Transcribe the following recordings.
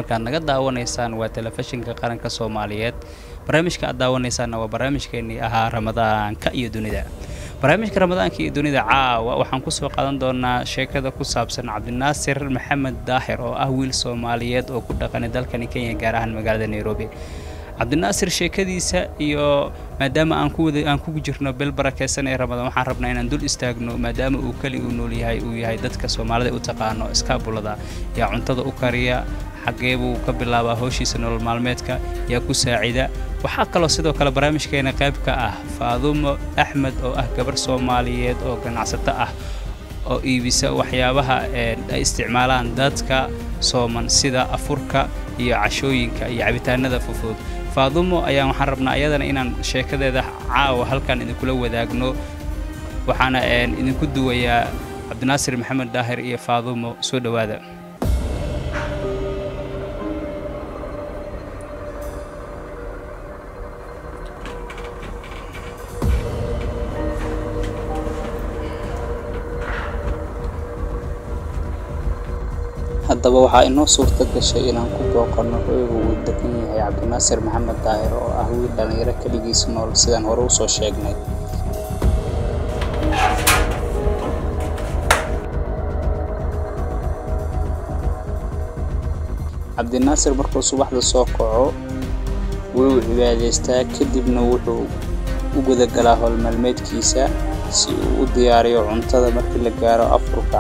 halkaad naga daawanaysaan waa telefishinka qaranka soomaaliyeed barnaamijka aad daawanaysaanna waa barnaamijkeenii ahaa ramadaanka iyo dunida barnaamijka ramadaanka iyo dunida caawa waxaan kusoo qaadan doonaa sheekada ku saabsan cabdinaasir maxamed daahir oo ah wiil soomaaliyeed oo ku dhaqanay dalkani kenya gaar ahaan magaalada nairobi cabdinaasir sheekadiisa iyo maadaama aan ku wada aan ku jirno bel barakeysan ee ramadaan waxaan rabnaa inaan dul istaagno maadaama uu keli uu nool yahay uu yahay dadka soomaalida u taqaano iskaabulada yaa cuntada u kariya xaggee buu ka bilaabaa howshiisa nolol maalmeedka yaa ku saacida waxaa kaloo sidoo kale barnaamijkeena qayb ka ah faadumo axmed oo ah gabar soomaaliyeed oo ganacsato ah oo iibisa waxyaabaha ay isticmaalaan dadka sooman sida afurka iyo cashooyinka iyo cabitaanada fufud faadumo ayaan waxaan rabnaa ayadana inaan sheekadeeda caawa halkan idinkula wadaagno waxaana idinku duwayaa cabdinaasir maxamed daahir iyo faadumo soo dhowaada haddaba waxaa inoo suurta gashay inaan ku booqanno hoyga uu degan yahay cabdinaasir maxamed daahir oo ah wiil dhallinyaro keligiis nool sidaan hore usoo sheegnay cabdinaasir markuu subaxda soo kaco wuu cibaadaystaa kadibna wuxuu u gudagalaa howlmaalmeedkiisa si uu u diyaariyo cuntada markii la gaaro afurka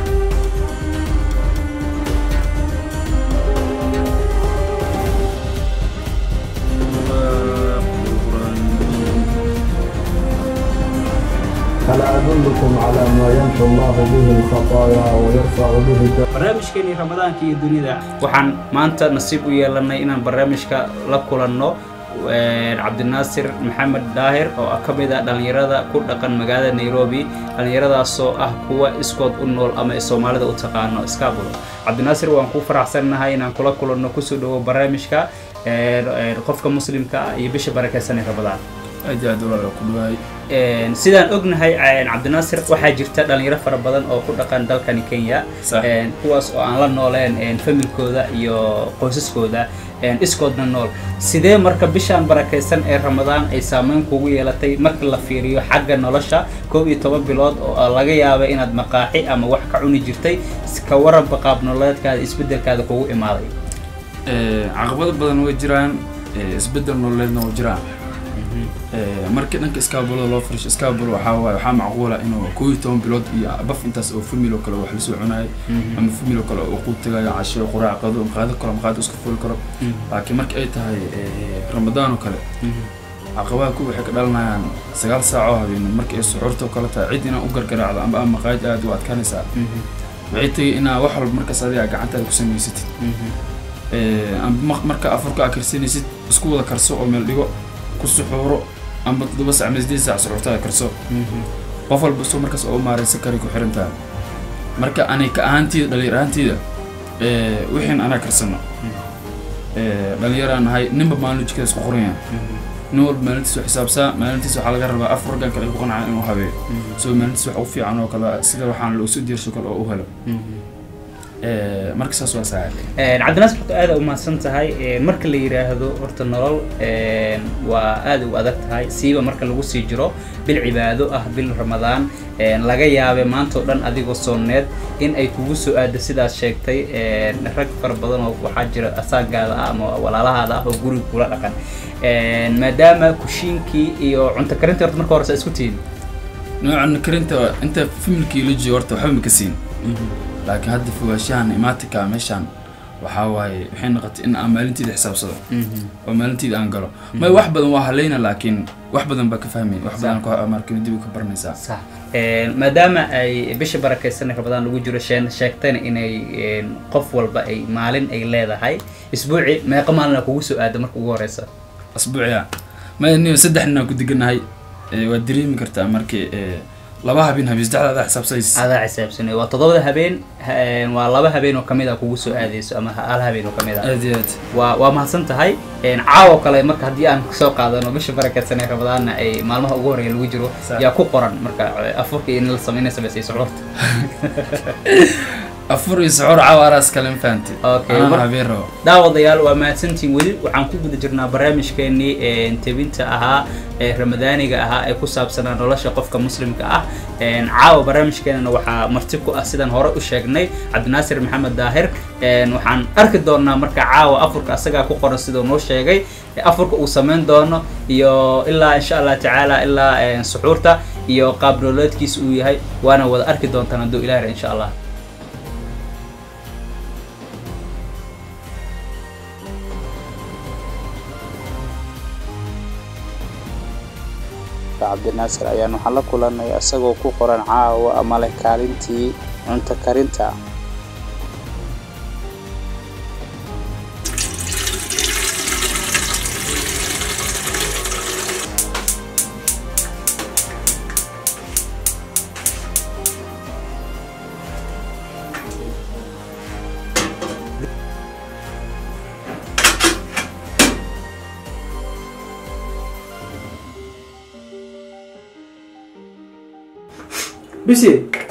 ألا أدلكم على ما يمحو الله به الخطايا ويرفع به barnaamijkeenii ramadaanka iyo dunida waxaan maanta nasiib u yeelanay inaan barnaamijka la kulanno cabdinaasir maxamed daahir oo ah ka mid ah dhallinyarada ku dhaqan magaalada nairobi dhallinyaradaasoo ah kuwa iskood u nool ama soomaalida u taqaano iskaabulo cabdinaasir waan ku faraxsannahay inaan kula kulanno kusoo dhawo barnaamijka qofka muslimka ah iyo bisha barakeysan ee ramadaan aad iyo aad walaal ku dhawaay sidaan ognahay cabdinaasir waxaa jirta dhalinyaro fara badan oo ku dhaqan dalkani kenya Sax. kuwaas oo aan la nooleen familkooda iyo qoysaskooda iskoodna nool sidee marka bishaan barakaysan ee ramadaan ay saameyn kugu yeelatay marka la fiiriyo xagga nolosha koob iyo toban bilood oo laga yaaba inaad maqaaxi ama wax ka cuni jirtay ka waranba qaab nololeedkaada isbedelkaada kugu imaaday caqabado badan way jiraan eh, isbeddel nololeedna way jiraan Eh, markii dhanka iskaabulada loo firisho iskaabul waxaa waaye waxaa macquula inuu koob iyo toban bilood iyo baf intaas oo famil oo kale wax lasoo cunayo ama famil oo kale oo quud tagayo casho quraac qado maqaado kale maqaado iska fuli karo laakiin marka ay tahay eh, ramadaan oo kale caqabaha ku waxay ka dhalanayaan sagaal saac oo habeen marka ay suxuurta oo kale tahay cid inaa u gargaraacdo amba ama maqaayad aad u adkaanaysaa waxay tagay inaa wax walba markaas adiga gacantaada ku samaysatid Eh, amba ma- marka afurka aa karsanaysid isku wada karso oo meel dhigo ku suxuuro amba toddoba sac ama sideed sac suxuurtada karso qof walba soo markaas oo maaraysan kari ku xiran tahay marka anay ka ahaantiida dhalinyar ahaantiida eh, wixiin anaa karsano Eh, dhalinyaraan nahay ninba maalin jikada isku qoran yahay nin walba maalintiis wax xisaabsaa maalintiis waxaa laga rabaa afar raggan kale ay ku qanacaan inuu habeeyo so maalintiis wax u fiican oo kale sida waxaan loo soo diyaarsho kale oo u helo Eh, marka saas waa saaxiib cabdinaasir horta aada umahadsan tahay marka la yidhaahdo horta nolol waa aada u adag tahay siiba marka lagu sii jiro bil cibaado ah bil ramadaan laga yaabe maanta oo dhan adigoo sooneed in ay kugu soo aado sidaad sheegtay rag fara badan oo waxaa jira asaagaada ah ama walaalahaada ah oo guriga kula dhaqan maadaama kushiinkii iyo cunto karinta horta marka hore saa isku tihin noocan karinta inta familkii la joogo horta waxba ma ka siin laakiin hadda fogaanshahan imaatinka meeshaan waxaa waaye waxay noqotay in aan maalinteeda xisaabsado oo maalinteeda aan galo may wax badan waa halayna laakiin wax badan baa ka fahmay wax badan ku markin dib u ka baranaysaa sax maadaama ay bisha barakaysan ramadaan lagu jiro sheen sheegtayna inay qof walba ay maalin ay leedahay isbuuci meeqa maalina kugu soo aada marka ugu horeysa asbuuciya may niyo saddex nin aan ku deganahay Eh, waad dareemi kartaa markii eh, laba habeen habeen saddexda adaa xisaabsanaysa adaa xisaabsanay waa toddobada habeen ha- waa laba habeen oo kamid a kugu soo aadeyso ama hal habeen oo kamid a aad iyo aad waa waa mahadsan tahay caawo kale marka haddii aan soo qaadano bisha barakaysan ee ramadaanna ay maalmaha ugu horeeya lagu jiro Sax. yaa ku qoran marka afurka in la sameynaysa bas iyo suxuurta afur iyo suxuur cawaaraas kalen fahanti Okay, anaan mar- habeen rabo daawadayaal waa mahadsantiin weli waxaan ku guda jirnaa barnaamijkeenii een, tebinta ahaa ee ramadaaniga ahaa ee ku saabsanaa nolosha qofka muslimka ah Een, caawa barnaamijkeenana waxaa marti ku ah sidaan hore u sheegnay cabdinaasir maxamed daahir Een, waxaan arki doonaa marka caawa afurka asagaa ku qoran siduu noo sheegay ee afurka uu samayn doono iyo ilaa insha allah tacaala ilaa een, suxuurta iyo qaab nololeedkiisa uu yahay waana wada arki doontaan hadduu ilaah insha allah cabdinaasir ayaan waxaan la kulanay isagoo ku qoran caawa ama leh kaalintii cunto karinta bisi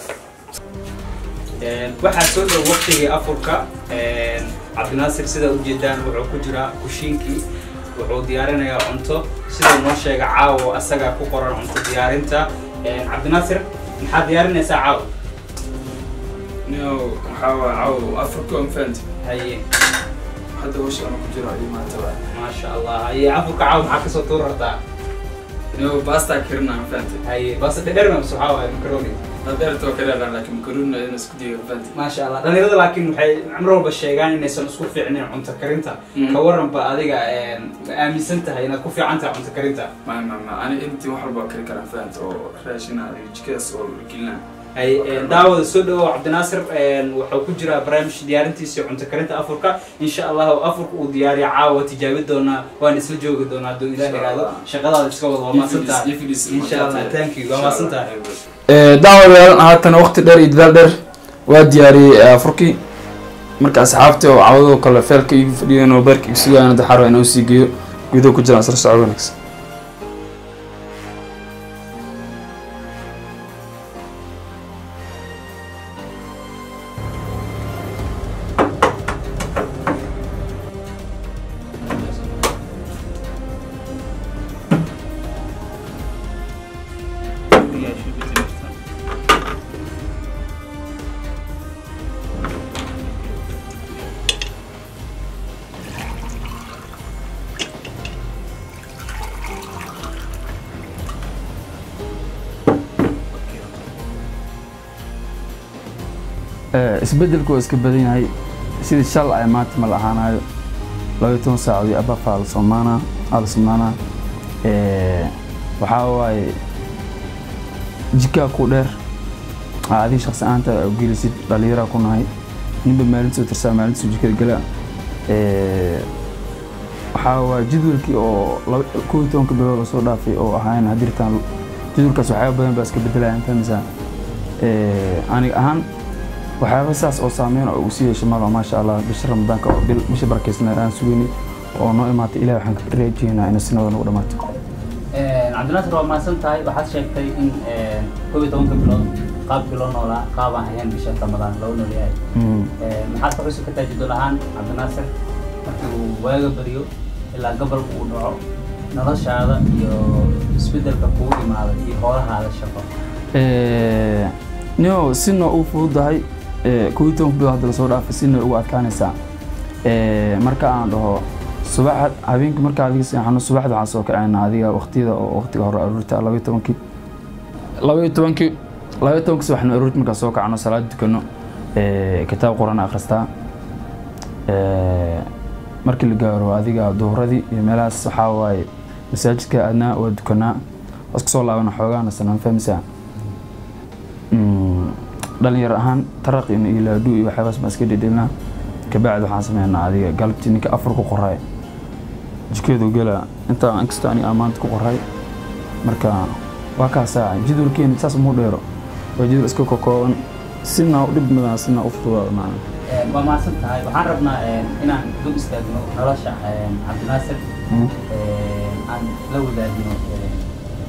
waxaa soo dhow waqtigii afurka cabdinaasir sida ujeedaan wuxuu ku jiraa kushiinkii wuxuu diyaarinayaa cunto siduu noo sheega caawo asagaa ku qoran cunto diyaarinta cabdinaasir maxaad diyaarinaysaa caawo nio waxaa waa caw afurka on fahanti haye hadda hawsha ana ku jiro iyo maanta waa maasha allah haye afurka caawo maxaa kasoo tuur rabtaa nio baasta kirina fahanti haye bas dhedherna mise waxaa waaye macaroni hadeertoo kale laakiin makaruna in isku diyo fahanti maasha allah dhalinyarada laakiin waxay mar walba sheegaan inaysan isku fiicnayn cunto karinta Mhm. ka waranba adiga ma aaminsan tahay inaad ku fiican tahay cunto karinta ma ma ma ani intii wax walba kari karaan fahanti oo raashina iyo jikadaas oo gelina ay daawada soo dhawow cabdinaasir wuxuu ku jiraa barnaamij diyaarintiisa iyo cunto karinta afurka insha allah afurka uu diyaariya caawa tijaabi doonaa waan isla joogi doonaa hadduu ilaah Insha iraahdo Allah. shaqadaada iska wada waa maasantahay insha allah thank you waa maasantahay daawadayaal haatan waqti dheer iyo dadaal dheer waa diyaariyey afurkii marka asxaabtii oo cawadoo kale feelka igu fadhiyeen oo beerka igu sugayaan daxaro inuu sii geeyo gudaha ku jiraan isla socod wanaagsan isbedelku waa iska badan yahay sidii shal ay maanta ma la ahaanayo labaiyo toban saacadood abafaa la soomaanaa aa la sumnaanaa waxaa waaye jikaa ku dheer aa adiga shaqsi ahaanta aa gelisid dhallinyaraa ku nahay ninba maalintiisu tirsaa maalintiisu jikada gala waxaa waaye jadwalkii oo laba kow iyo tobanka bilood lasoo dhaafay oo ahayn hadirtaan jadwalkaas waxyaaba badan baa iska bedelaya fahmaysaa aniga ahaan waxyaaba saas oo saameyn oo uu sii yeeshay malo maasha allah bisha ramadaanka oo bil bisha barakeysna aan sugeynay oo noo imaatay ilahi waxaan ka rajeynaa inay sinada nagu dhamaato cabdinaasir waa mahadsan tahay waxaad sheegtay in kow iyo tobanka bilood qaabkii loo noolaa qaab aan ahayn bisha ramadaan loo noolyahay maxaad ka xusi kartaa jadwal ahaan cabdinaasir markii uu waaga baryo ilaa gobolka uu dhaco noloshaada iyo isbedelka kugu imaaday iyo hoolahaada shaqo nio sina u fududahay kow iyo tobanka bilood hadda lasoo dhaafay sina ugu adkaanaysaa marka aan dhaho subaxa habeenkii markaa adiga seexano subaxda waxaan soo kacaynaa adiga waqtiyada oo waqtiga hore aruurta laba iyo tobankii laba iyo tobankii laba iyo tobankii subaxna aruurta markaa soo kacno salaad dukano kitaab quraan akhristaa markii la gaaro adiga duhuradii iyo meelahaas waxaa waaye masaajidka adnaa waa dukanaa waska soo laabana xoogaana sanaan fahmaysaa dhalinyar ahaan taraq iyo ilaadhu iyo waxyaabaas baan iska dhedhelnaa kabacdi waxaan sameynaa adiga galabtii ninka afar ku qoray jikeedu gela intaa inkastoo aniga aan maanta ku qoray marka waa kaasaa jadwalkeena saas muu dheero waa jadwal iska kokooban sina u dhib badan sina u fududaada macna waa mahadsan tahay waxaan rabnaa inaan dul istaagno nolosha cabdinaasir aan la wadaagno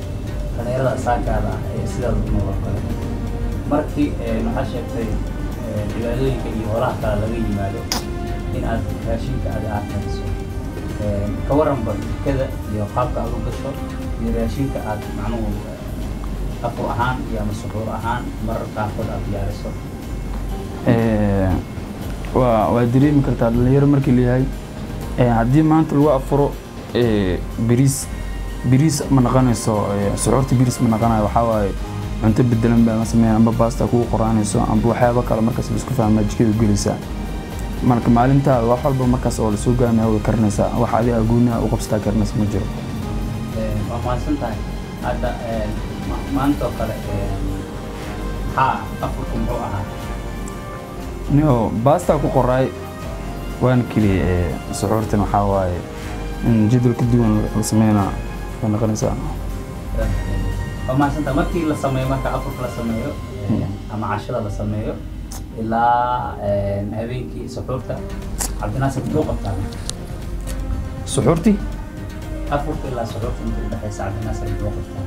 dhalinyarada asaagaada ah ee sidaada u nooloo kale markii waxaa sheegtay een, cibaadooyinka iyo holaha kale laga yimaado in aad raashinka aad aad kariso Een, ka waranba jikada iyo qaabka aad u gasho iyo raashinka aad macnuhu eh, afur ahaan iyo ama suxuur ahaan marar qaarkood aad diyaariso Ee, waa waa dareemi kartaa dhalinyaro markii layahay ee, haddii maanta lagu afuro ee, bariis bariis ma naqanayso ee, suxuurta bariis ma naqanayo waxaa waaye cunto bedelan baa la sameeya amba baasta kugu qoraanayso amba waxyaabo kale markaas la isku fahmaa jikada gelaysaa marka maalintaada wax walba markaas oo lasoo gaamaya way karinaysaa wax adiga gooniha u qabsataa karinaysa ma jiro Een, waa mahadsan tahay hadda een, ma- maanta oo kale een, maxaa afurku muxuu ahaa nio baasta ku qoraay waan keliya ee, suxuurtan waxaa waaye in jadwal ka duwan la sameynaa way noqonaysaa waa mahadsantaha markii la sameeyo marka afurka la sameeyo een, ama cashada la sameeyo ilaa een, habeenkii suxuurta cabdinaasir muxuu qabtaa suxuurtii afurka ilaa suxuurta inta udhexaysa cabdinaasir muxuu qabtaa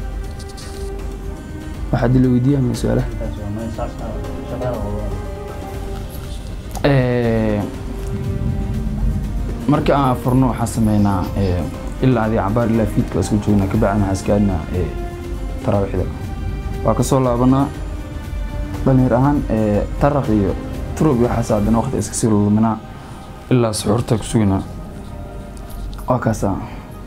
waxaa dila weydiiyaa ma su-aalaha intaas waa meel saas ah, shaqada oo Ee, markii aan afurno waxaan sameynaa ee, ilaa adii cabaar ilaa fiidka isku joognaa kabacdina waxaan iska aadnaa ee, taraawiixda waa kasoo laabanaa dhalinyar ahaan ee, taraq iyo turub iyo waxaas haddana waqti iska sii luluminaa ilaa suxuurta ku suginaa waa kaasaa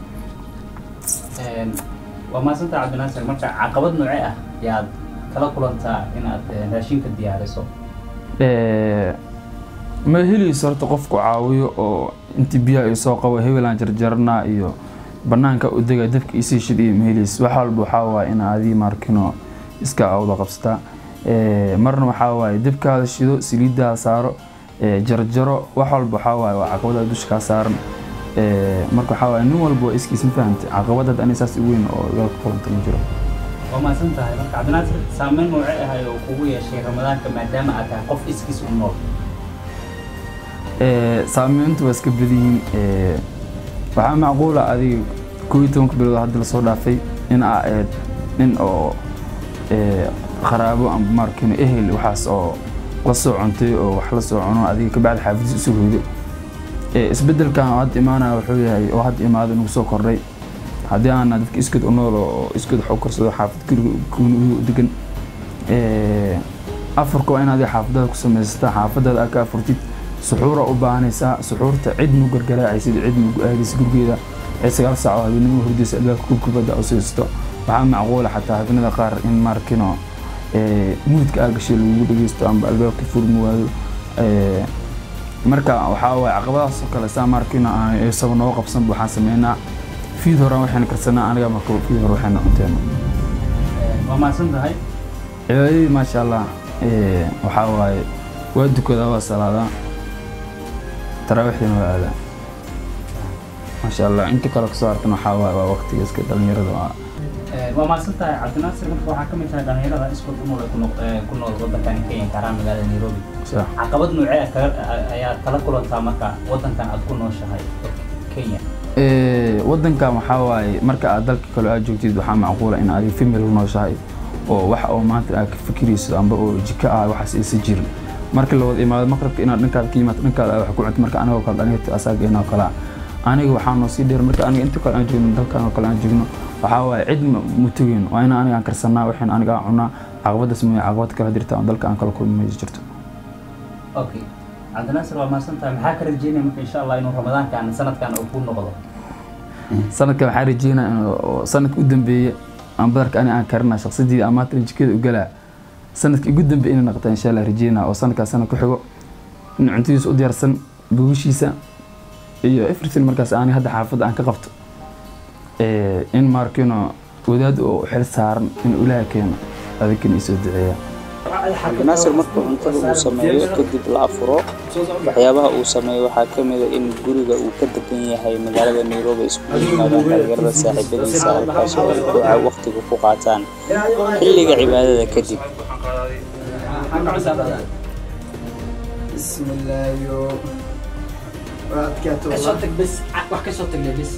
Een, waa mahadsantaha cabdinaasir marka caqabad noocee ah yaad kala kulantaa inaad een, raashinka diyaariso Ee, ma helayso horta qofku caawiyo oo intii biyaha ay soo qabo hebelaan jarjarnaa iyo banaanka u dega dabka isii shid iyo ma helayso wax walba waxaa waaye in adii markino iska awda qabsataa Ee, marna waxaa waaye dabkaada shido saliidaada saaro ee, jarjaro wax walba waxaa waaye waa caqabada dusha kaa saaran Ee, marka waxaa waaye nin walba waa iskiis ma fahamtay caqabadad ani saas u weyn oo igala kulanta ma jiro waa mahadsan tahay marka cabdinaasir saameyn noocee ah oo kugu yeeshay ramadaanka maadaama aad tahay qof iskiis u nool Ee, saameyntu waa iska badan yihiin Ee, waxaa macquula adiga koob iyo tobanka bilood oo hadda lasoo dhaafay in aa ahayd nin oo ee, qaraabo amba markino ehel waxaas oo la soo cuntay oo wax la soo cuno adiga kabacdi xaafadiis isu hoydo Ee, isbedelkan oo hadda imaanaya wuxuu yahay oo hadda imaado nagu soo kordhay haddii aana dadka iskood u nool oo iskood wax u karsado xaafad guriga guriga u degan Ee, afarka waa inaad xaafadada ku samaysataa xaafadada aad ka afurtid suxuura u baahanaysaa suxuurta cid mu gargaraacaysid cid mu aadaysa gurigeeda ee sagaal saac oo habeenimo hurdaysa albaabka kubkubadda u siisto waxaa macquula xataa habeenada qaar in markino ee, muudka aa gashay lagugu dhegeysto amba albaabka furmi waayo Ee, marka waxaa waaye caqabadahaas oo kale saa markino aan isaba noo qabsanba waxaan sameynaa fiid horaan waxayna karsanaa aniga marka fiid hore waxayna cunteena Een, waa mahadsan tahay cibaadadii maasha allah ee, waxaa waaye waa dukadaa waa salaadaa taraawiixdina waa aadaa maasha allah inta kale kasoo hartan waxaa waaye waa waqtiga iska dhalinyarada waa Een, waa mahadsan tahay cabdinaasir marka waxaa ka mid tahay dhalinyarada iskood u nool ee ku noq- ee ku nool waddankan kenya gaaraan magaalada nairobi sax caqabad noocee ah kaga- a- ayaad kala kulantaa marka waddankan aad ku nooshahay kenya Ee, waddankan waxaa waaye marka aad dalka kale aad joogtid waxaa macquula in adiga family la nooshahay oo wax oo maanta aad ka fikirayso amba oo jiko ah waxaas aysan jirin marka la wada imaado maqribka inaad dhankaada ka yimaado dhankaada aad wax ku cunto marka anigoo kale dhalinyarta asaageena oo kale ah aniga waxaa noo sii dheer marka aniga inta kale aan joogno dalkan oo kale aan joogno waxaa waaye cid ma ma tugin waa in aniga aan karsanaa waxaan aniga aan cunaa caqabadaas mooye caqabad kale jirta oo dalka aan kala kulmi ma jirto okay cabdinaasir waa mahadsan tahay maxaa ka rajeynaya marka insha allah inuu ramadaankan sanadkan uu ku noqdo sanadkan waxaan rajeynaa in oo sanadka u dambeeye aan badarka ani aan karina shaqsadii amaatan jikada u galaa sanadka ugu dambeeye inay noqota insha allah rajeynaa oo sanadkaa sanad ku xigo in cuntadiisa u diyaarsan buugishiisa iyo everything markaas ani hadda xaafadda aan ka qabto Ee, in markino wadaad oo xil saaran in ilaaha keeno adinkana isoo duceeya cabdinaasir markuu cuntada uu sameeyo kadib la afuro waxyaabaha uu sameeyo waxaa ka mid a in guriga uu ka degan yahay magaalada nairobi iskugu yimaadaan dhalinyarada saaxiibadiisa halkaas oo ay duca waqtiga ku qaataan xilliga cibaadada kadib بسم الله يو وأتكاتو kasoo bes wax kasoo tagnay bes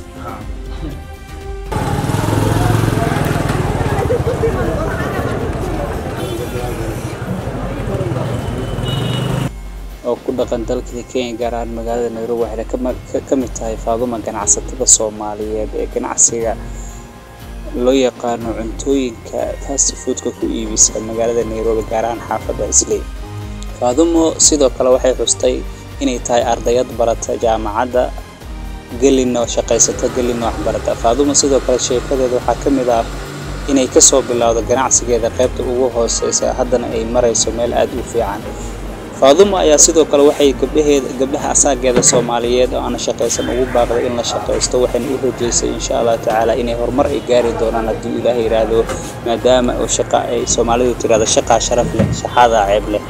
dhaqan dalka kenya gaar ahaan magaalada nairobi waxayna kama- ka- ka mid tahay faaduma ganacsatada soomaaliyeed ee ganacsiga loo yaqaano cuntooyinka fast foodka ku iibisa magaalada nairobi gaar ahaan xaafadda isley faadumo sidoo kale waxay xustay inay tahay ardayad barata jaamacadda gelina shaqaysata gelina waxbarata faadumo sidoo kale sheekadeeda waxaa ka mid ah inay kasoo bilowdo ganacsigeeda qaybta ugu hooseysa haddana ay marayso meel aada u fiican faadumo ayaa sidoo kale waxay gabdhaheeda gabdhaha asaageeda soomaaliyeed oo aan shaqaysan ugu baaqday in la shaqaysto waxayna u rajeysay insha allah tacaala inay horumar ay gaari doonaan haddii ilaahay yidhaahdo maadaama oo shaqa ay soomaalidu tirahdo shaqaa sharaf leh shaxaadaa ceeb leh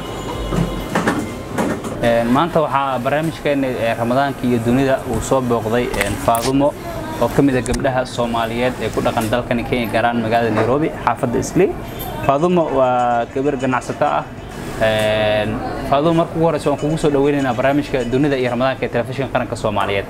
Een, maanta waxaa barnaamijkeena ee ramadaanka iyo dunida uu soo booqday een, faadumo oo ka mid a gabdhaha soomaaliyeed ee ku dhaqan dalkani kenya gaar ahaan magaalada nairobi xaafadda isley faadumo waa gabar ganacsato ah Een, faadumo marka ugu horeysa waan kugu soo dhaweynaynaa barnaamijka dunida iyo ramadaanka ee telefishinka qaranka soomaaliyeed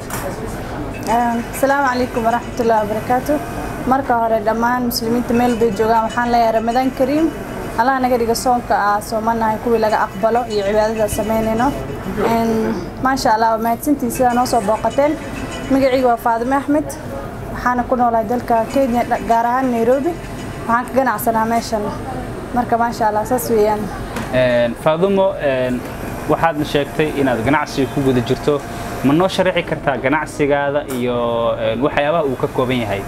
asalaamu calaykum waraxmatullahi wabarakaatu marka hore dhammaan muslimiinta meel bay joogaan waxaan leeyahay ramadaan kariim allah naga dhiga soonka aa soomanahay kuwii laga aqbalo iyo cibaadada sameynayno Een, maasha allah waa mahadsantiin sidaa noo soo booqateen magacayga waa faadime axmed waxaana ku noolahay dalka kenya dha- gaar ahaan nairobi waxaan ka ganacsanaa meeshan marka maasha allah saas weeyaan Een, faadumo een, waxaad sheegtay inaad ganacsiga ku guda jirto ma noo sharaxi kartaa ganacsigaada iyo een, waxyaabaha uu ka kooban yahay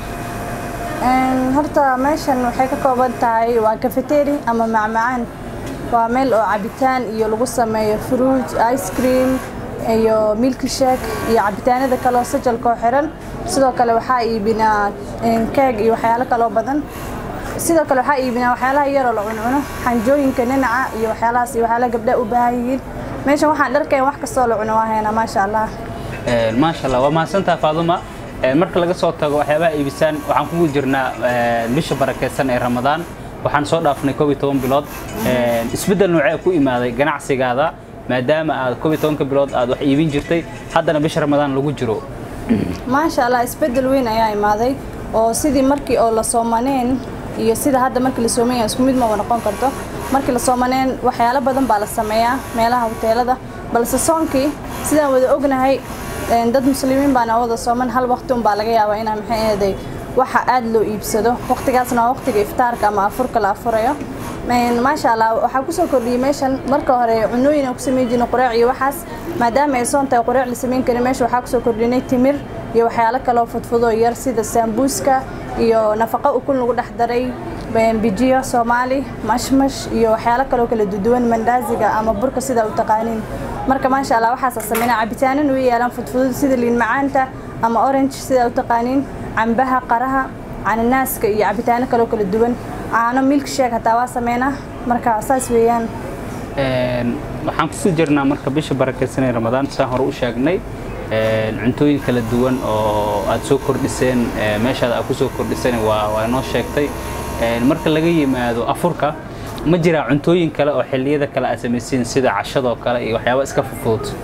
Een, horta meeshan waxay ka kooban tahay waa cafeteria ama macmacaan waa meel oo cabitaan iyo lagu sameeyo fruit ice cream iyo milk shake iyo cabitaanada kale oo sajalka oo xiran sidoo kale waxaa iibinaa een, keeg iyo waxyaalo kaloo badan sidoo kale waxaa iibinaa waxyaalaha yaroo la cuncuno xanjooyinka ninaca iyo waxyaalahaas iyo waxyaalaha gabdhaha u baahan yihiin meeshan waxaan dharkeen wax kastoo la cuno waa haynaa maasha allah Een, maasha allah waa mahadsantaha faaduma Een, marka laga soo tago waxyaabaha iibisaan waxaan kugu jirnaa een, bisha barakeysan ee ramadaan waxaan soo dhaafnay koob iyo toban bilood Een, isbeddel noocee ku imaaday ganacsigaada maadaama aad koob iyo tobanka bilood aad wax iibin jirtay haddana bisha ramadaan lagu jiro maasha allah isbeddel weyn ayaa imaaday oo sidii markii oo la soomaneen iyo sida hadda markii la sooman yahay isku mid maba noqon karto markii la soomaneen waxyaalo badan baa la sameeyaa meelaha hoteelada balse soonkii sidaan wada ognahay een, dad muslimiin baana wada sooman hal waqti unbaa laga yaabaa inaa maxay ahaday waxa aad loo iibsado waqtigaasna waa waqtiga iftaarka ama afurka la afurayo Een, maasha allah waxaa kusoo kordhiyey meeshan marka hore cunooyin aan ku sameyn jirnay quraac iyo waxaas maadaama ay soon tahay quraac la sameyn karin meesha waxaa kusoo kordhinay timir iyo waxyaalo kaloo fudfudoo yar sida saambuuska iyo nafaqo ukun lagu dhex daray een, bijiyo soomaali mashmash iyo waxyaalo kaloo kala duduwan mandaaziga ama burka sida u taqaaniin marka maasha allah waxaasa sameynaa cabitaanan way yaalaan fudfudud sida liin macaanta ama orange sida u taqaaniin cambaha qaraha cananaaska iyo cabitaano kaloo kala duwan caano milk shake hataa waa sameynaa marka saas weeyaan Een, waxaan kusii jirnaa marka bisha barakeysan ee ramadaan saan hore u sheegnay een, cuntooyin kala duwan oo aad soo kordhiseen ee, meeshaada aad kusoo kordhiseen waa waa noo sheegtay Een, marka laga yimaado afurka ma jiraa cuntooyin kale oo xilliyada kale aad samaysiin sida cashadoo kale iyo waxyaaba iska fudfudud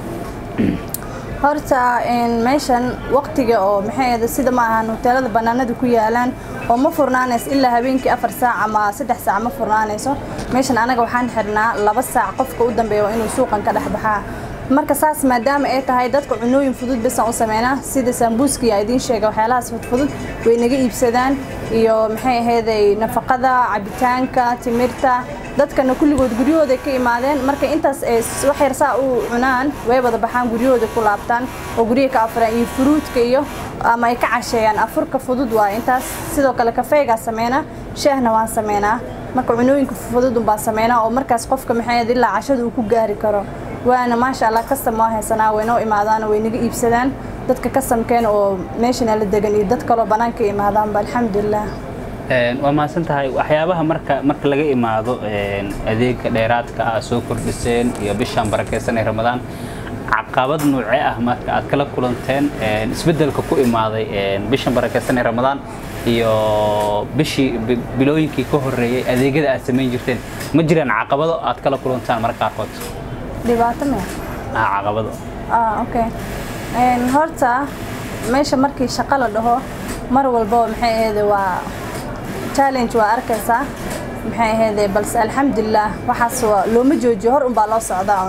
horta een, meeshan waqtiga oo maxay ahayd sida ma ahan hoteelada banaanada ku yaalaan oo ma furnaanayso ilaa habeenkii afar saac ama saddex saac ma furnaanayso meeshan anaga waxaan xirnaa laba saac qofka u dambeeya waa inuu suuqan ka dhex baxaa marka saas maadaama ay tahay dadka cunooyin fudud basaan u sameynaa sida sambuuska iyo idiin sheega waxyaalahaas fudfudud way naga iibsadaan iyo maxay ahayday nafaqada cabitaanka timirta dadkana kulligood guryahooda ka imaadeen marka intaas ay s- wax yar saa u cunaan way wada baxaan guryahooda ku laabtaan oo guryaha ka afuraan iyo furuudka iyo ama ay ka casheeyaan afurka fudud waa intaas sidoo kale kafeegaa sameynaa shaahna waan sameynaa marka cunooyinka fudud unbaa sameynaa oo markaas qofka maxay ahayd ilaa cashada uu ku gaari karo waana maasha allah kastam waa haysanaa way noo imaadaan way naga iibsadaan dadka kastamkeen oo meeshana la degan iyo dad kaloo banaanka imaadaanba alxamdulilah Een, waa mahadsan tahay waxyaabaha marka marka laga imaado een, adeega dheeraadka ah soo kordhiseen iyo bishan barakeysan ee ramadaan caqabad noocee ah marka aad kala kulanteen een, isbeddelka ku imaaday een, bishan barakeysan ee ramadaan iyo bishii bi- bilooyinkii ka horreeyey adeegyada aad samayn jirteen ma jiraan caqabado aad kala kulantaan marka qaarkood dhibaato maya ah caqabado ah okay Een, horta meesha markii shaqo la dhaho mar walba maxay ahayd waa challenge waa arkaysaa maxay ahayd balse alxamdulilah waxaas waa looma joojiyo hor unbaa loo socdaa un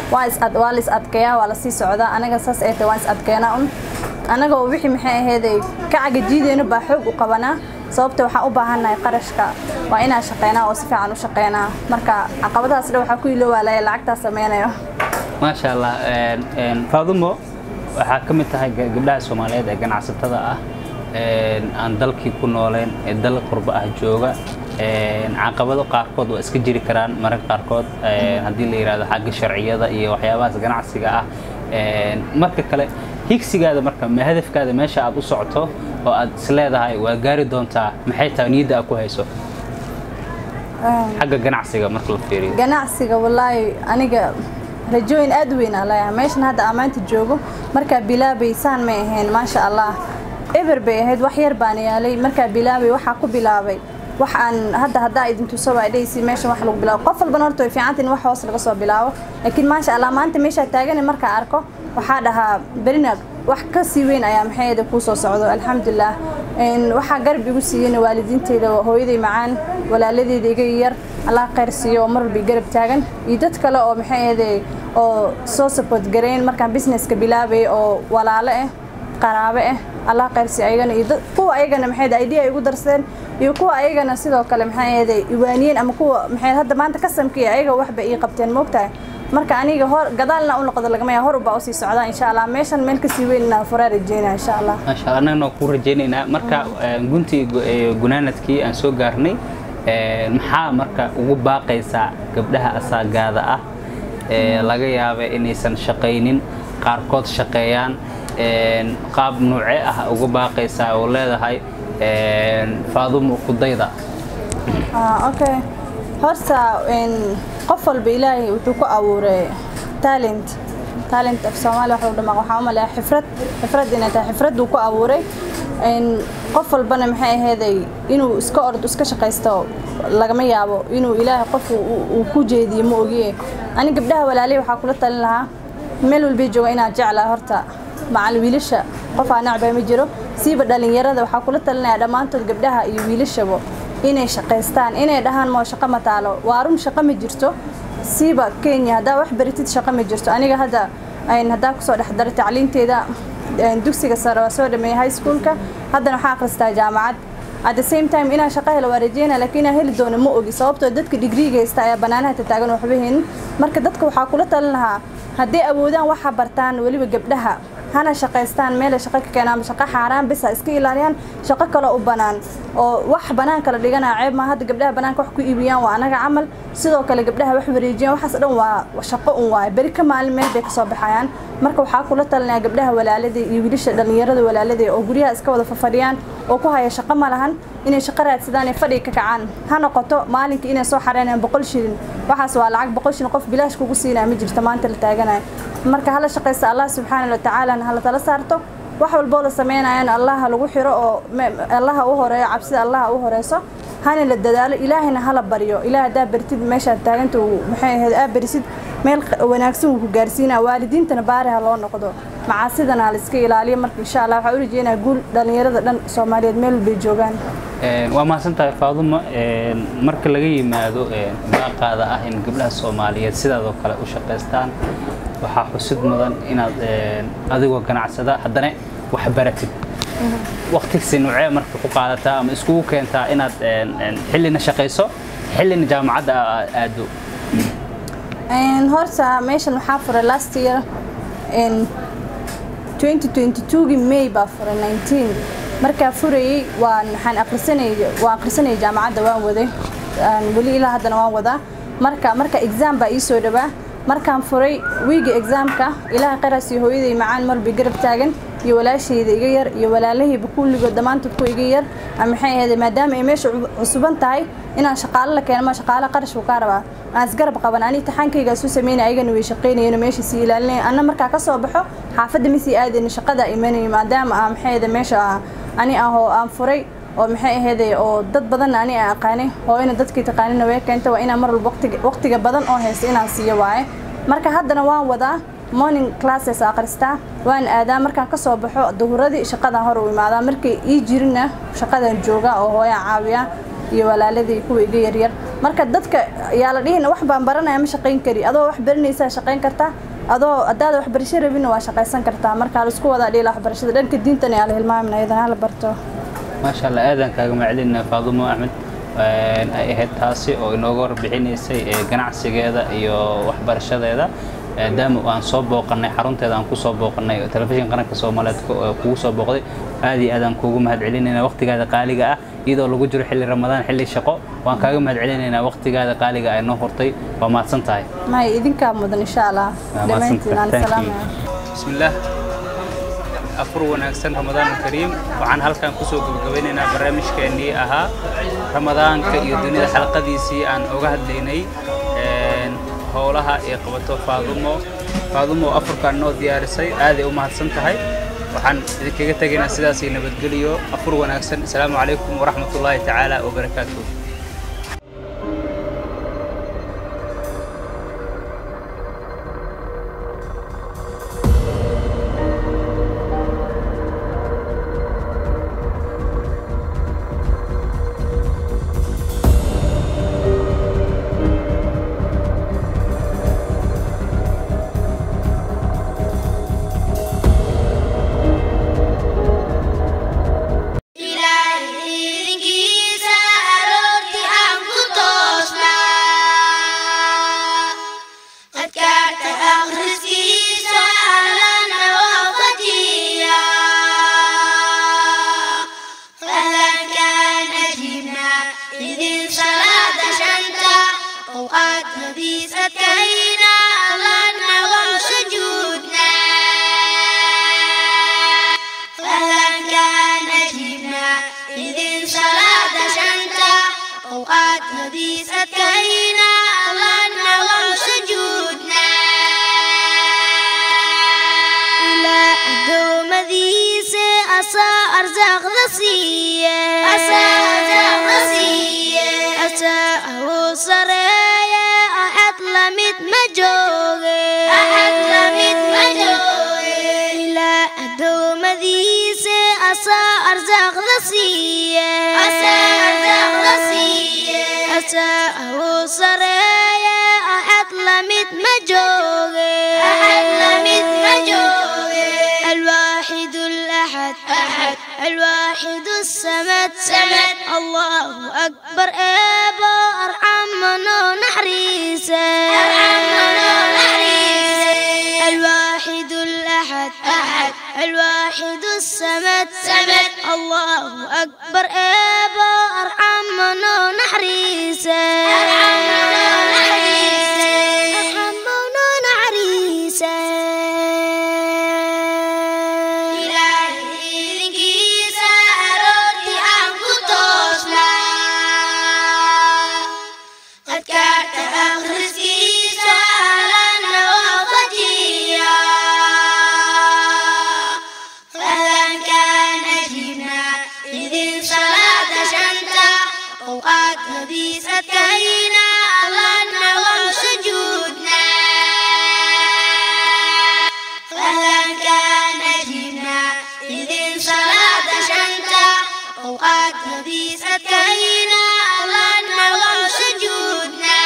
waa is ad waa la is adkeeyaa waa la sii socdaa anaga saas ay tahay waan is adkeynaa un anagoo wixii maxay aheeday ka cagajiideyno baa xoog u qabanaa sababta waxaan u baahannahay qarashka waa inaan shaqeynaa oo si fiican u shaqeynaa marka caqabadahaas dhan waxaa ku ilowaalaya lacagtaa sameynayo maasha allah een, een, faadumo waxaa ka mid tahay ga- gabdhaha soomaaliyeed ee ganacsatada ah een, aan dalkii ku nooleen ee dal qurbo ah jooga een, caqabado qaarkood waa iska jiri karaan mararka qaarkood een, haddii la yidhahdo xagga sharciyada iyo waxyaabahaas ganacsiga ah een, marka kale higsigaada marka ma hadafkaada meesha aad u socoto oo aad isleedahay waa gaari doontaa maxay tahay niyadda aad ku hayso xagga ganacsiga marka la fiiriyo ganacsiga wallaahi aniga rajooyin aad u weyn aan leeyahay meeshan hadda aan maanta joogo markaa bilaabay saan may ahayn maasha allah eber bay ahayd wax yar baan yaalay markaa bilaabay waxaa ku bilaabay wax aan hadda haddaa idin tuso waa dhaysi meeshan wax lagu bilaabo qof walbana horta way fiicanta in wax hoos laga soo bilaabo laakiin maasha allah maanta meeshaa taagan markaa arko waxaa dhahaa berina wax ka sii weyn ayaa maxayada kuu soo socdo alxamdulilah Een, waxaa garab igu siiyeen waalidiinteyda hooyaday macaan walaaladeeda iga yar allah khayr siiyo oo mar walba i garab taagan iyo dad kale oo maxay ahaday oo soo support gareyn markaan businesska bilaabay oo walaalo ah qaraabo ah allah khayr siiyo ayagana iyo dad- kuwa ayagana maxay ahaday idea ay igu darsadeen iyo kuwa ayagana sidoo kale maxay ahaday iwaaniyeen ama kuwa maxay hadda maanta kasamkii ayaga waxba ii qabteen moogtahay marka aniga hor gadaalna u noqdo lagama yaa hor ubaa usii socdaa insha allah meeshan meel kasii weyn inaan furaa rajeynaa insha allah maasha allah annagana ku rajaynaynaa marka een, guntii gu- ee, gunaanadkii aan soo gaarnay een, maxaa marka ugu baaqaysaa gabdhaha asaagaada ah ee laga yaaba inaysan shaqaynin qaarkood shaqeeyaan een, qaab nuuce ah ugu baaqaysaa oo leedahay een, faadumo kudayda Ah, okay horta een, qof walba ilaahay wuxuu ku abuuray talent talent af soomaali waxa uu dhamaa waxaa u maleeyaa xifrad xifrad inay tahay xifrad uu ku abuuray een, qof walbana maxay aheeday inuu iska ordo iska shaqaysto lagama yaabo inuu ilaahay qof uu- uu ku jeediyo ma ogiye ani gabdhaha walaalay waxaa kula talin lahaa meel walbay jooga inaad jeclaa horta macal wiilasha qof aan nacbaa ma jiro siiba dhalinyarada waxaa kula talinayaa dhammaantood gabdhaha iyo wiilashaba inay shaqaystaan inay dhahaan moo shaqo ma taalo waa run shaqo ma jirto siiba kenya haddaa wax baritid shaqo ma jirto aniga hadda ayn haddaa kusoo dhex daray tacliinteeda een, dugsiga sare waa soo dhameeyay high schoolka haddana waxaa akhristaa jaamacad at the same time inaan shaqo helo waa rajeynaya laakiin inaan heli doono ma ogi sababtoo dadka digriiga haysta ayaa banaanaha tataagan waxba haynin marka dadka waxaa kula talin lahaa hadday awoodaan waxa bartaan weliba gabdhaha hana shaqaystaan meelay shaqo ka keenaan shaqo xaaraan bis ha iska ilaaliyaan shaqo kale u banaan oo wax banaan kala dhiganaa ceeb ma hadda gabdhaha banaanka wax ku iibiyaan waa anaga camal sidoo kale gabdhaha wax wareejiyaan waxaas dhan waa shaqo un waaye beri ka maalin meel bay kasoo baxayaan marka waxaa kula talinaya gabdhaha walaalada iyo wiilasha dhalinyarada walaalada oo guryaha iska wada fafadhiyaan oo ku haya shaqo ma lahan inay shaqo raadsadaan ee fadhiga ka kacaan ha noqoto maalinkii inay soo xareynayaan boqol shilin waxaas waa lacag boqol shilin qof bilaash kugu siinaya ma jirto maanta la taaganayo marka hala shaqaysta allah subxaana wa tacaala hala tala saarto wax walboo la sameynayana allah lagu xiro oo me- allaha u horeeyo cabsida allaha u horeyso hana la dadaalo ilaahayna hala baryo ilaah haddaa bartid meeshaad taaganta uu maxay ahayd aa barisid meel q- wanaagsan uu ku gaarsiinaa waalidiintana baari ha loo noqdo macaasidana ha la iska ilaaliyo marka insha allah waxaa u rajeynaa guul dhalinyarada dhan soomaaliyeed meel walbay joogaan Een, waa mahadsantahay faadumo een, marka laga yimaado een, baaqaada ah in gabdhaha soomaaliyeed sidaadoo kale u shaqaystaan waxaa xusid mudan inaad een, adigoo ganacsada haddana wax baratid waqtigsi nuucee marka ku qaadataa ama iskugu keentaa inaad een, een, xillina shaqayso xillina jaamacadda aa- aado Een, horta meeshan waxaa furay last year in 2022 May baa furay 19 markaa furayay waan waxaan akhrisanayay waan akhrisanayay jaamacadda waan waday Aan weli ilaa haddana waan wadaa marka marka exam baa ii soo dhawaa markaan furay wiiga examka ilaahay qaraas iyo hooyaday macaan marbi garab taagan iyo walaashayda iga yar iyo walaalahayba kulligood dhammaantood ku iga yar ama maxay ahayd maadaama ay meesha cu- cusuban tahay inaan shaqaale la keeno ma shaqaale qarash buu kaa rabaa aan isgarab qaban ani taxaankayga isu sameynay ayagana way shaqaynayeen meesha sii ilaalinay anna markaa ka soo baxo xaafadda ma sii aadayna shaqada imanayay maadaama aan maxay ahayd meesha ah, ani ahoo aan furay oo maxay ahayd oo dad badan ani aan aqaanay oo ina dadkii taqaanina way keenta waa inaan mar walba waqtiga waqtiga badan oo haysta inaan siiyo waaye marka haddana waan wadaa morning classes akhristaa waan aadaa markaan ka soo baxo duhuradii shaqadan hor u imaadaa markay ii jirinna shaqadan jooga oo hooyaan caawiya iyo walaaladii kuwa iga yaryar marka dadka yaa la dhihin wax baan baranaya ma shaqayn kari adoo wax baranaysaa shaqayn kartaa adoo haddaada waxbarasho rabinna waa shaqaysan kartaa marka la isku wadaa dhiila waxbarashada dhanka diintana yaa la hilmaamin ayadana hala barto maasha allah aadan kaaga macalina faadumo axmed een, ay ahayd taasi oo inooga warbixinaysay ee, ganacsigeeda iyo waxbarashadeeda maadaama aan soo booqanay xarunteeda aan kusoo booqanay oo telefishin qaranka soomaaliyeed ku- oo kugu soo booqday aad iyo aad aan kuugu mahad celinayna waqtigaada qaaliga ah iyadoo lagu jiro xilli ramadaan xilli shaqo waan kaaga mahad celinaynaa waqtigaada qaaliga ay noo hortay waa mahadsan tahay may idinkaa mudan insha allah Waa dhammaantiin aan mahadsantahay. Thank you. salaamaya bismillaah afur wanaagsan ramadaan kariim waxaan halkan kusoo gabagabeynaynaa barnaamijkeennii ahaa ramadaanka iyo dunida xalqadiisii aan oga hadlaynay een, howlaha ay qabato faadumo faadumo afurkaan noo diyaarisay aaday u mahadsan tahay waxaan idinkaga tegaynaa sidaasii nabadgeliyo afur wanaagsan asalaamu calaykum waraxmatullaahi tacaala wabarakaatuh ilaahiinkiisa aroorti aan ku toosnaa adkaarta akhriskiisa allana waafajiya falankaan ajibna idin salaada shanta awqaadnadiis adkayna allana waan sujuudnaa فلنكان أجبنا إذن صلاة شنتا أوقات نبيس أتكينا لنا وسجودنا إلى أدوم ذيس أسا أرزاق ذسية أسا أرزاق ذسية أسا أهو سرية أحد لمت مجوغي أحد لمت مجوغي إلى أدوم ذيس أسا أرزاق ذسية أسا أرزاق ذسية أسا أهو سرية أحد لمت مجوغي أحد لمت مجوغي الواحد الأحد أحد الواحد السمد سمد الله أكبر إبا أرحم منو نحريسه أرحم منو نحريسه الواحد الأحد أحد الواحد السمد سمد الله أكبر إبا أرحم منو نحريسه أرحم منو نحريسه أرحم منو نحريسه ilaahiinkiisa aroorti aan ku toosnaa adkaarta akhriskiisa allana waafajiya falankaan ajibna idin salaada shanta awqaad nadiis adkayna allana waan sujuudnaa فلنكان أجبنا إذن صلاة شنتا أوقات نبيس أتكينا لنا وسجودنا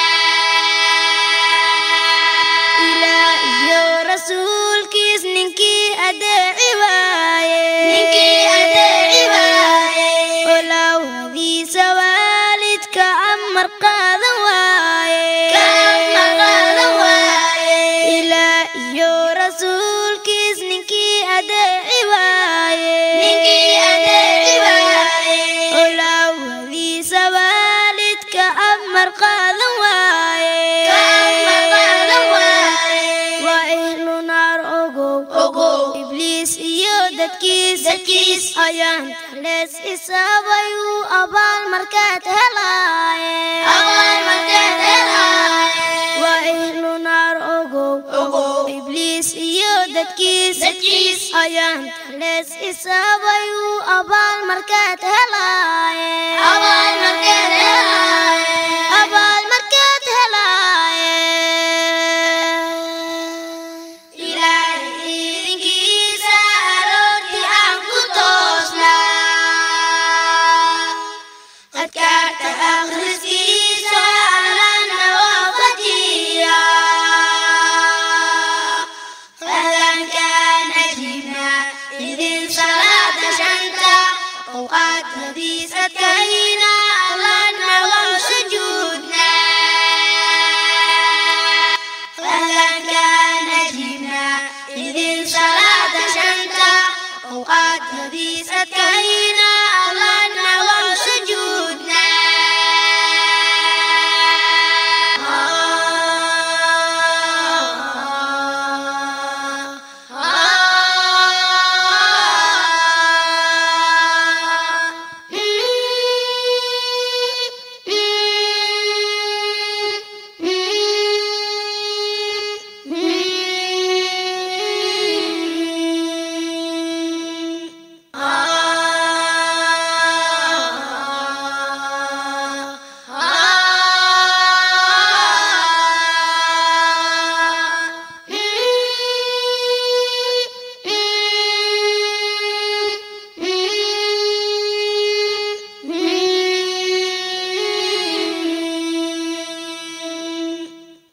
إلهي رسول كيس ننكي أدعي وايه ننكي أدعي وايه ولو هذي سوالد كأمر قاذا وايه كأمر قاذا وايه إلهي رسول كيس ننكي أدعي وايه ننكي أدعي وايه ولو هذي سوالد كأمر قاذا وايه كأمر قاذا وايه وأهل نار أقو أقو إبليس iyo dadkiis dadkiis ayaan talees isaabayu abaal markaad helaaye abaal markaad helaaye waa ihlu naar ogow ogow ibliis iyo dadkiis dadkiis ayaan talees isaabayu abaal markaad helaaye abaal markaad helaaye abaal markaad helaaye ilaahiinkiisa aroorti aan ku toosnaa adkaarta كريم